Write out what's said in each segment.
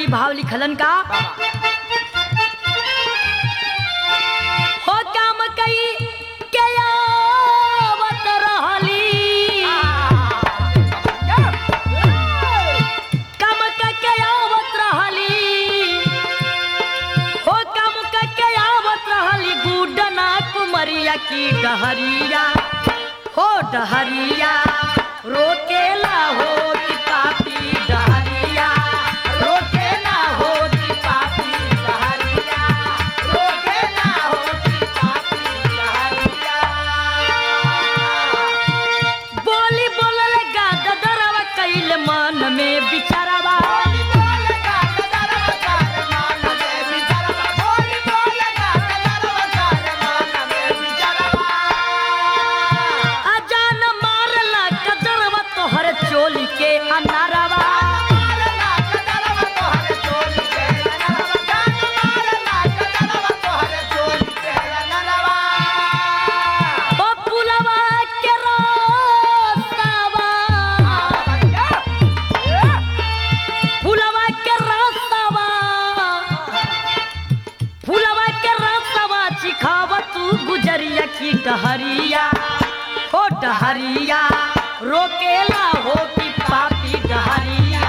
जी भाव लिखलन का हो काम कई के आवत रहली काम के आवत रहली हो काम के आवत रहली गुडना कुमरिया की डहरिया हो डहरिया रोकेला हो कि पापी डहरिया रोकेला हो कि पापी डहरिया रोकेला हो कि पापी डहरिया बोली बोलल गाद दरवा कैल मन में बिचारवा अजान मारला कदरवा तोहर चोली के अनारवा ओ पुलवा के रास्तावा फुलवा के रास्तावा फुलवा के रास्तावा चिखावा तू गुजरिया की डहरिया हो डहरिया रोकेला हो कि पापी डहरिया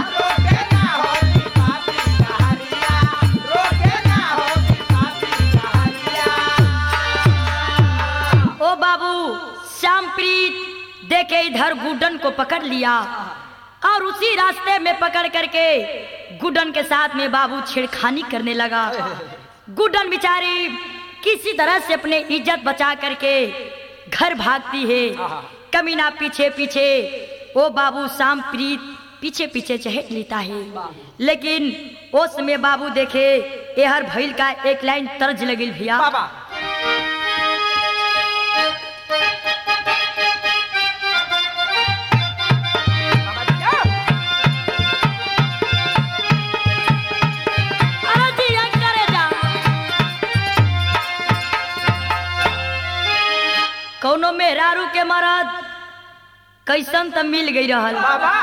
ओ बाबू श्यामप्रीत देखे इधर गुडन को पकड़ लिया और उसी रास्ते में पकड़ करके गुडन के साथ में बाबू छेड़खानी करने लगा गुडन बिचारी किसी तरह से अपने इज्जत बचा करके घर भागती है कमीना पीछे पीछे ओ बाबू शाम प्रीत पीछे पीछे चहट लेता है लेकिन उस में बाबू देखे एहर भइल का एक लाइन तर्ज लगिल भैया अरे जिया करे जा। कौनो मेहरारू के मरद कैसन त मिल गई रहल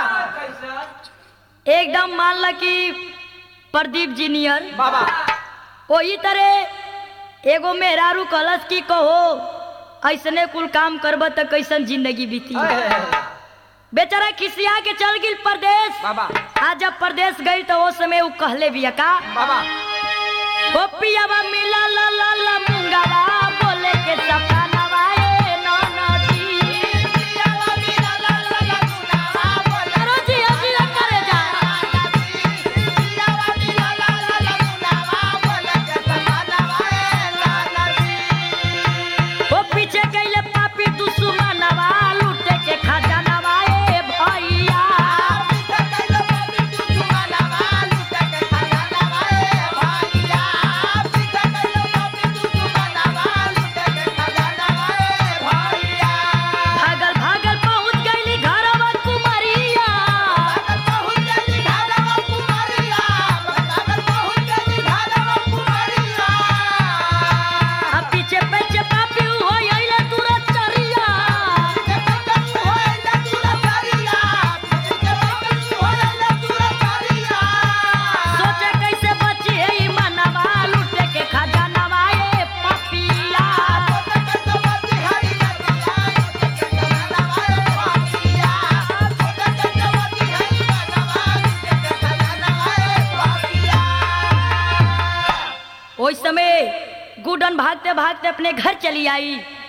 एकदम मान ल कि प्रदीप जी नियर वही तरह एगो मेहरारू कलश की कहो ऐसने कुल काम करब त कैसन जिंदगी बीती बेचारा खिसिया के चल गिल परदेश आज जब परदेश गई तो वो समय वो कहले भी का ओ पियावा मिला ला ला ला मुंगावा बोले के सपनावा ए ननदी अरे जिया जिया करे जा ओ पीछे गईले पापी दुश्मनवा लूटे के खजानवा ए भैया भागल भागल पहुंच गईली घरवा कुमरिया आ पीछे पीछे पापी हो आइले तुरंत चरिया सोचे कैसे बची है ई मनवा लूटे के खजानवा ए पपिया उस समय गुडन भागते भागते अपने घर चली आई